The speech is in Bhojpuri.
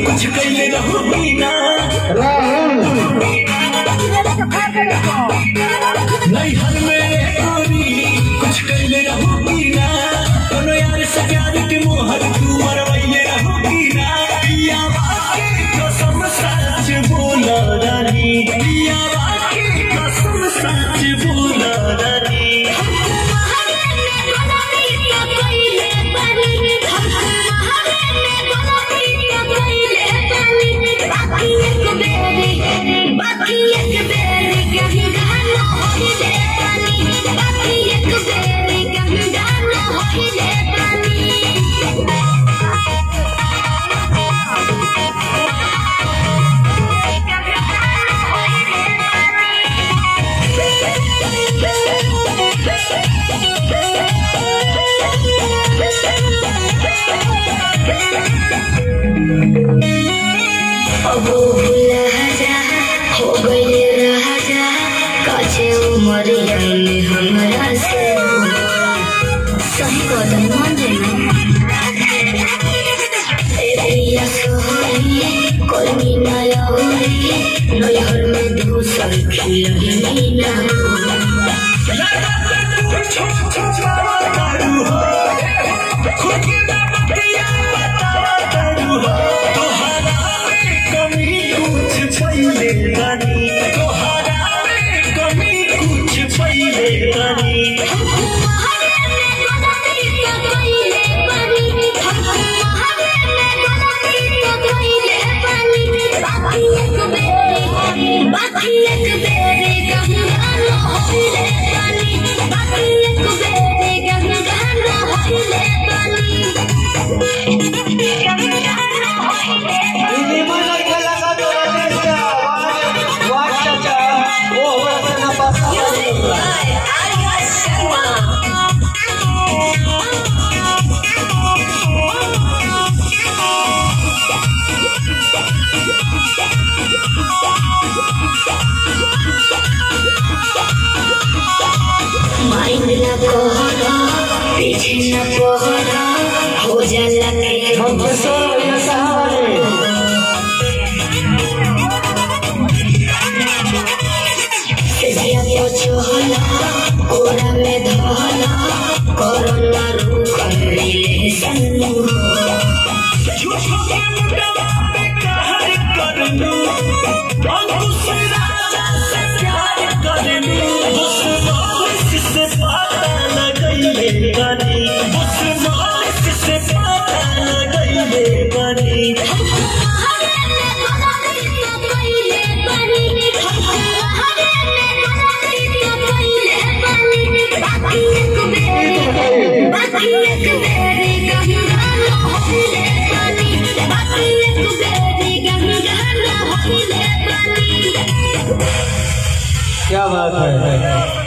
कुछ कैले रहोगी ना नैहर में गोरी कुछ कैले रहोगी ना कोनो यार से प्यार के मोहर तू मरवैले रहोगी ना पिया बाके कसम सच बोला रानी पिया बाके कसम सच बोला रानी बाकी एक बेर कहीं गाना होई दे पानी बाकी एक बेर कहीं गाना होई दे पानी अब भूला जा हो गई राजा काचे उमरिया में हमरा से सही कदम मान देना सोहरी कोई ना लहरी नैहर में दूसर खिलही ना बाकी एक बेरे गंगा होइले पानी बाकी एक बेरे गंगा होइले पानी गंगा होइले ini mana kala ka to raja wat chacha oh wala na pasa mind न कोहरा पीछे न कोहरा हो जाला के हम तो सो या सहारे जिया को छोहला कोरा में धोला कोरोना रूख मिले सन्नु बाकी एक बेरी गंगा होइले पानी बाकी एक बेरी गंगा होइले पानी क्या बात है